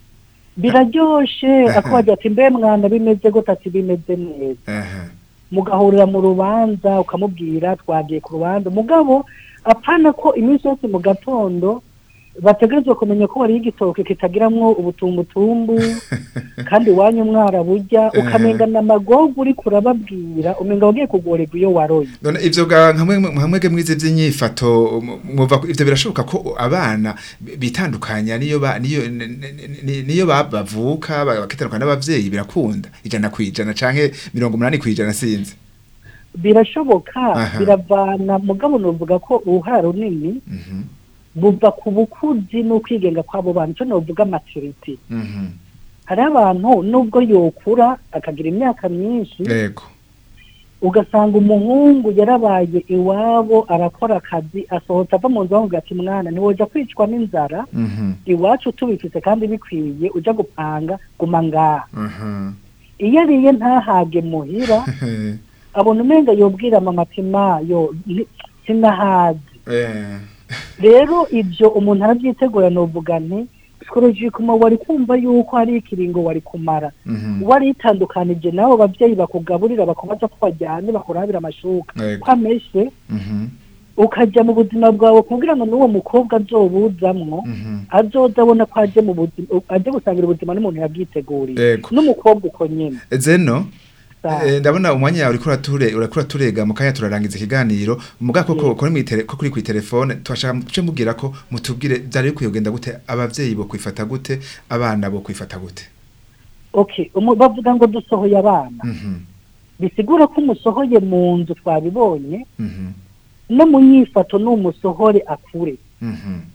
biraryoshe akabagira ati mbe mwana bimeze gute ati bimeze neza aha mugahurira mu rubanza ukamubwira twagiye ku rubanza mugabo apana ko iminsi yose mu gatondo bategerezwa kumenya ko wariye igitoke kitagiramwo ubutumbutumbu kandi iwanyu mwara burya ukamengana amagogo uri kurababwira umenga wagiye kugorerwa iyo waroye none ivyo ga hamwe hamwe mwize vy'inyifato mu- mwumva ko ivyo birashoboka ko abana bi- bitandukanya niyo ba niyo n- n- n- niyo ba- bavuka ba- bakitandukana n'abavyeyi birakunda ijana kwijana canke mirongo umunani kwijana sinzi birashoboka Aha. biravana mugabo novuga ko uruhara runini mhm buva ku bukuzi n'ukwigenga kw'abo bantu icyo novuga maturity mhm hari abantu nubwo yokura akagira imyaka myinshi yego ugasanga umuhungu yarabaye iwabo arakora akazi asohotse ava mu nzu bamubwira ati mwana ntiwoja kwicwa n'inzara mhm iwacu tubifite kandi bikwiye uja gupanga guma ngaha aha iyo ariye ntahage muhira abona umenga yobwira mama ati ma yo ni- sinahazi eh rero ibyo umuntu arabyitegura novuga nti psikologikuma wari kumva yuko hari ikiringo wari kumara mhm waritandukanije n'abo babyeyi bakugaburira bakubaza ko bajyane bakurabira amashuka Yego. ko ameshe mhm ukajya mu buzima bwawe kugira ngo n'uwo mukobwa azobuzamwo mhm azoza abona ko aje mu buzima aje gusangira ubuzima n'umuntu yabwiteguriye Yego. n'umukobwa uko nyine zeno Sawa. Eh, ndabona umwanya yawe uriko urature uriko uraturega mu kanya turarangiza ikiganiro muga koko kuri mwitele ko kuri kwitelefone twashaka muce mubwira ko mutubwire byari bikwiye kugenda gute abavyeyi bo kwifata gute abana bo kwifata gute okay umu- bavuga ngo dusohoye abana mhm bisigura ko umusohoye mu nzu twabibonye mhm no mu nyifato n'umusohore akure mhm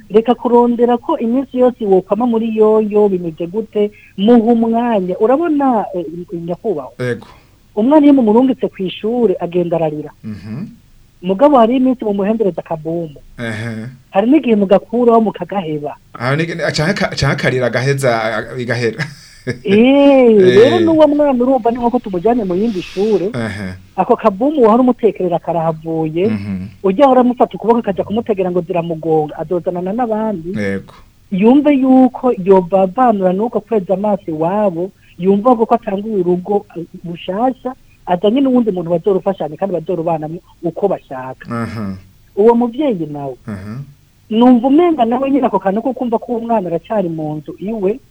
reka kurondera ko iminsi yose wokwama muri yoyo bimeze gute muha umwanya urabona eh, nyakubahwa ego umwana iyo mumurungitse ku ishuri agenda ararira mhm mugabo hari iminsi mumuhendereza akabumu ehe hari n'igihe mugakuraho mukagaheba aho ni canke ka- canke akarira gaheza igahera eee rero Eh. n'uwo mwana urumva ni nk'uko tumujyanye mu yindi shure ehe ako kabumu wahora umutekerera karahavuye mhm ujya ahora amufata ukuboko akajya kumutegera ngo ziramugonga adozanana n'abandi ego yumve yuko yobavanura n'uko kweza amaso iwabo yumva ko atanguye urugo eh, bushasha azanye n'uwundi muntu bazorufashanya kandi bazorubanamo uko bashaka aha uwo muvyeyi nawe aha numva umenga nawe nyine ako kantu ko kumva ko uwo mwana aracyari mu nzu iwe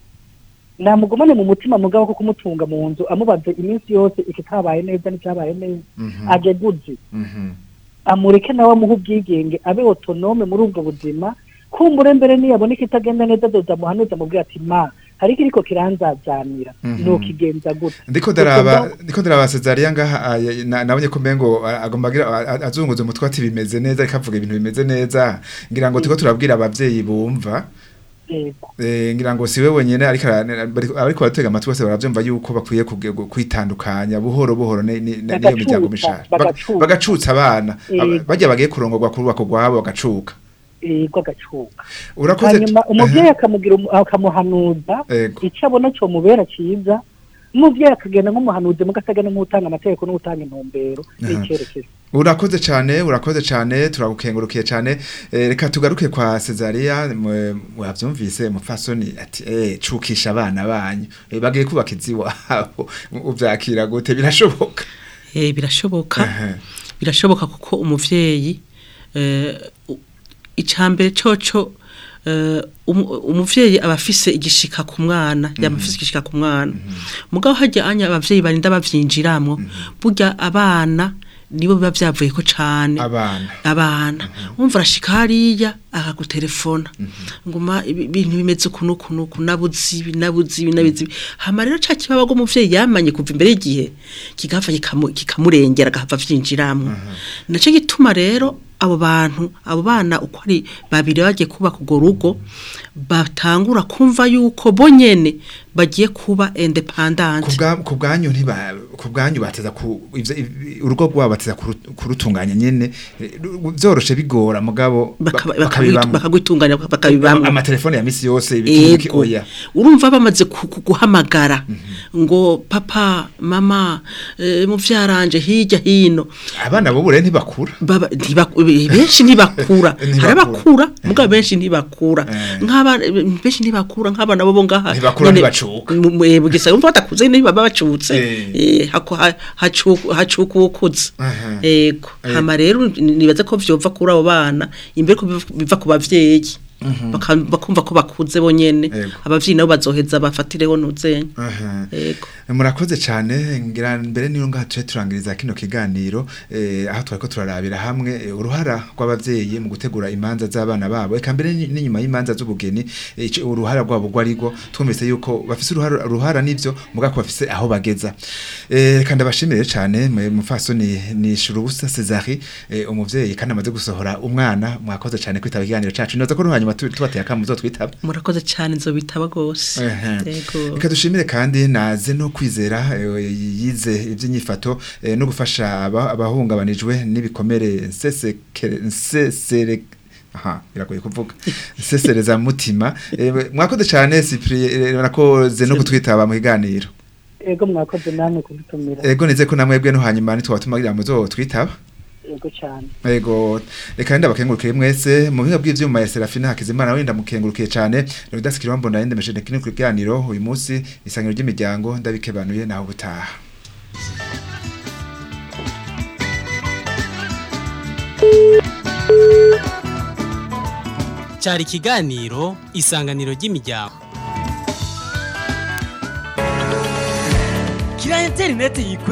namugumane mu mutima mugabo ko kumutunga mu nzu amubaze iminsi yose ikitabaye neza n'icyabaye neza mhm aje guzi mhm amureke nawe amuhe ubwigenge abe otonome muri ubwo buzima kumbure mbere niyabona ikitagenda neza azoza muhanuza amubwira ati ma hari ikiriko kiranzazanira Mhm. nukigenza gute ndiko ndaraba ndiko ndaraba Cesaria ngaha ah, ya- na- nabonye ko mengo ah, agomba agira ah, ah, azunguza umutwe ati bimeze neza ariko avuga ibintu bimeze neza ngira ngo turiko turabwira abavyeyi bumva Yego. Eh, ngira ngo siwe wenyene ariko ara- bariko ariko baratega amatwi bose baravyumva yuko bakwiye kuge- gu- kwitandukanya buhoro buhoro ni- ni- ni- niyo Bagacuca, miryango mishasha Ba- bagacuca. bagacutsa abana Yego. Aba- barya bagiye kurongorwa kuri bako gwabo bagacuka yego agacuka urakoze hanyuma umuvyeyi akamugira umu- akamuhanuza Ego. icyo abona cyo mubera cyiza umuvyeyi akagenda nk'umuhanuzi mugatagana nk'utanga amategeko n'utanga intumbero n'icyerekezo urakoze cyane urakoze cyane turagukengurukiye cyane Eh, reka tugaruke kwa Cesaria mwe- mwavyumvise mupfasoni ati eh cukisha abana banyu Eh, bagiye kubaka iziwabo uvyakira gute birashoboka Eh, birashoboka Aha. birashoboka kuko umuvyeyi eh, u- icambere coco eh, umu- umuvyeyi aba afise igishika ku mwana yaba afise igishika ku mwana mugabo harya anya abavyeyi barinda bavyinjiramwo burya abana nibo biba vyavuye ko cane abana abana wumva arashika hariya akagutelefona nguma ibi- ibintu bimeze ukuntu ukuntu uku nabuze ibi nabuze ibi nabuze ibi hama rero ca kibabaga umuvyeyi yamanye kuva imbere y'igihe kigahava kikamu- kikamurengera agahava vyinjiramwo naco gituma rero abo bantu abo bana uko ari babiri bagiye kubaka urwo rugo batangura kumva yuko bo nyene bagiye kuba independant kubwa kubwanyu ntiba kubwanyu bateza ku ivyo- iv- urugo rwabo bateza kuru- kurutunganya nyene eh, ru- vyoroshe bigora mugabo ba- bakaba- bakabibamwo. bakagwitunganya bakabibamwo amatelefone ya misi yose ibiki ego oya urumva bamaze ku- ku- guhamagara ngo papa mama eh, muvyaranje hirya hino abana bo bure ntibakura baba ntibaku- benshi ntibakura Ntibakura. hari abakura mugabo benshi ntibakura Eh. nk'abana benshi ntibakura nk'abana bo ngaha Ntibakura, nyene ntibacuka. mu- mu- eh, bugesera umva batakuze ntibaba bacutse Eh. eh, hako- ha- hacuku hacuka uwukuze Aha. ego Eh. hama rero nibaza ko vyova kuri abo bana imbere ko biva- biva ku bavyeyi Baka- bakumva ko bakuze bonyene Ego. abavyeyi nabo bazoheza bafatireho nuzenya Aha. ego murakoze cyane ngira mbere niyo ngaha tuje turangiriza kino kiganiro eh, aho twariko turarabira hamwe eh, uruhara rw'abavyeyi mu gutegura imanza z'abana babo eka mbere ni- n'inyuma y'imanza z'ubugeni eh, ico- uruhara rwabo rwarigo twumvise yuko bafise uruhara uruhara nivyo mugako bafise aho bageza eh, reka ndabashimire cyane mwe mufasoni ni Shurubusa Cesari eh, umuvyeyi kandi amaze gusohora umwana mwakoze cyane kwitaba ikiganiro cacu noza ko ruhanyuma tu- tubateye akamu twitaba murakoze cyane nzobitaba gose Ehe. ego Reka dushimire kandi naze no kwizera eh, yize iby'inyifato eh, no gufasha aba- abahungabanijwe n'ibikomere nsesekere nsesere aha biragoye kuvuga nsesereza mutima Eh, mwakoze cyane Cyprien nakoze no kutwitaba mu kiganiro ego mwakoze namwe kudutumira ego nize ko namwebwe no hanyuma nitwatumagira muzo twitaba ego cyane Ego reka nda bakengurukire mwese mu biga bw'ivyuma ya Serafina Hakizimana wenda mukengurukiye cyane Rudasikira mbona yende meshene kino kiganiro uyu munsi isangiro ry'imiryango ndabikebanuye naho butaha cyari ikiganiro isanganiro ry'imiryango kira interineti yikwe